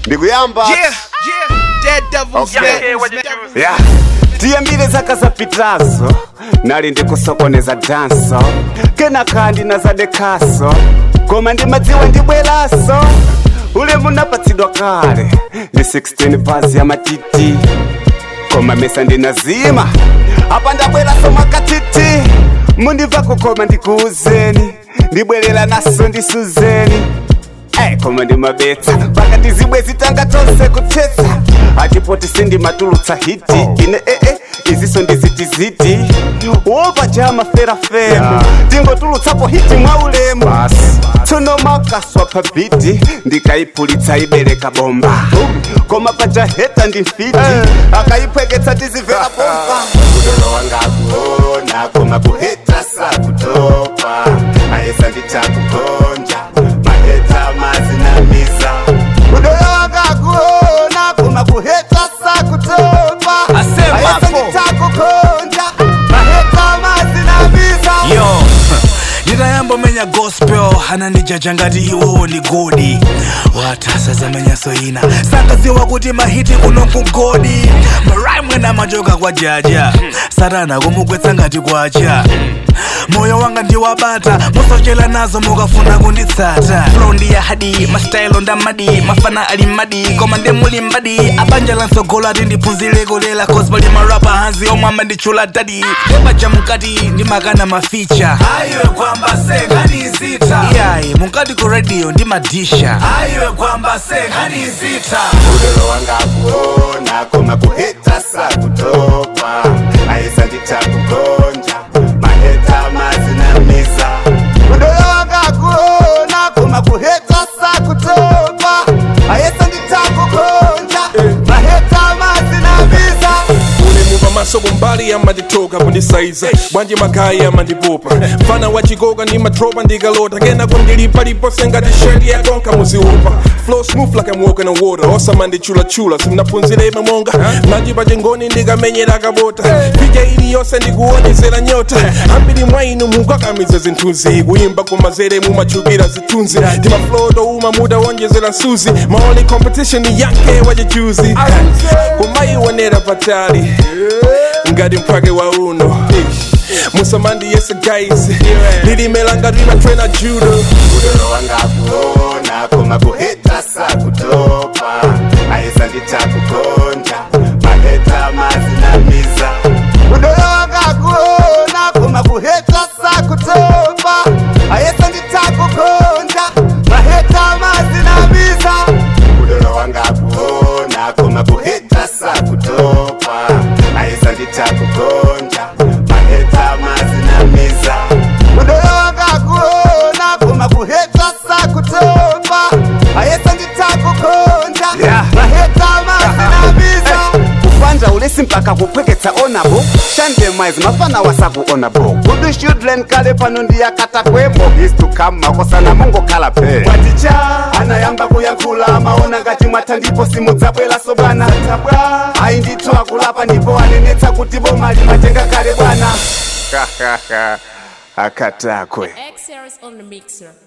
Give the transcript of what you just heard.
ndikuyamba Yeah, yeah, dead devils, Okay. man. Yeah, what you do? ya tiyambire zaka zapitazo nali ndikusokoneza danso kenaka ndinazadekaso koma ndimadziwa ndibweraso ule munapatsidwa kale ndi 16 pazi ya matiti koma mesa ndinazima apa ndabweraso mwakatiti mundibva kukoma ndikuuzeni ndibwerera naso ndisuzeni Hey, koma ndimabetsa pakati zibwe zitanga tonse kuthetsa atipoti sindimatulutsa hiti ine ee iziso ndizitiziti wopa chama ferafemu tingotulutsapo hiti mwa ulemu tsono makaswa pabiti ndikaipulitsa ibereka bomba koma pachaheta ndi mfiti akaipweketsa tizivera bomba udolo wanga kuona koma kuheta sakutopa ayesa nditakukonja maheta mazinamiza udolo wanga kuona koma kuheta sakutopa Asema ayesa hapo. nditakukonja maheta mazinamiza yo nditayambomenya gospel anandijaja ngati iwowo ndi godi watasa zamenya soina sankadziwa kuti mahiti kuno kugodi maraimwena machoka kwa jaja satana kumugwetsa ngati kwacha moyo wanga ndiwabata musochera nazo mukafuna kunditsata flow ndi ya hadi mastayilo ndamadi mafana ali madi koma ndi muli mbadi abanja lansogolo ati ndiphunzire kulera cause pali marapa hanzi omwe amanditchula dadi epaja mukati ndimakana maficha ayiwe kwamba sekhanizita iyayi mukati ku radio ndimadisha ayiwe kwamba sekhanizita udolo wanga kuona koma kuheta sakutopa ayesa nditakukonja maheta mazinamiza udolo wanga kuona koma kuheta sakutopa ayesa nditakukonja maheta mazinamiza unemumva masoko mbali amanditoka kundisaiza bwanji magayi amandipupa mfana wa chigoga ndimatropa ndikalota kena kundilipalipose ngati shedi yakonka muziupa flow smooth like I'm walking on water osamandichulachula simnaphunzireme monga nanji pachingoni ndikamenyera kabota pija iliyonse ndikuonezera nyota ambiri mwa inu mukakamiza zinthuzi kuyimba kumazere mumachukira zithunzi ndimaflow touma mudawonjezera nsuzi my only competition ni yanke wachichuzi kumaionera patali ngati mphwake wa uno musamandi yese guys lilimelanga limatrena judo udolo wanga kuona koma kuheta sakutopa ayesa nditakukonja maheta mazinamiza udolo wanga kuona koma kuheta sakutopa ayesa nditakukonja maheta mazinamiza udolo wanga kuona koma kuheta sakutopa ayesa nditakukonja maheta mazinamiza udolo wanga kuona koma kuheta sakutopa ayesa nditakukonja maheta mazinamiza kupanja ulesi mpaka kupweketsa onabo shande mwaizi mafana wasakuonabo kudu children kale pano ndiyakata kwembo is to come makosana mungokhala pe mwaticha anayamba kuyankhula maona ngati mwatha ndipo simudzabwera sobwana tabwa ayi ndithu akulapa ndipo anenetsa kuti bomali matenga kale bwana akatakwe X series on the mixer.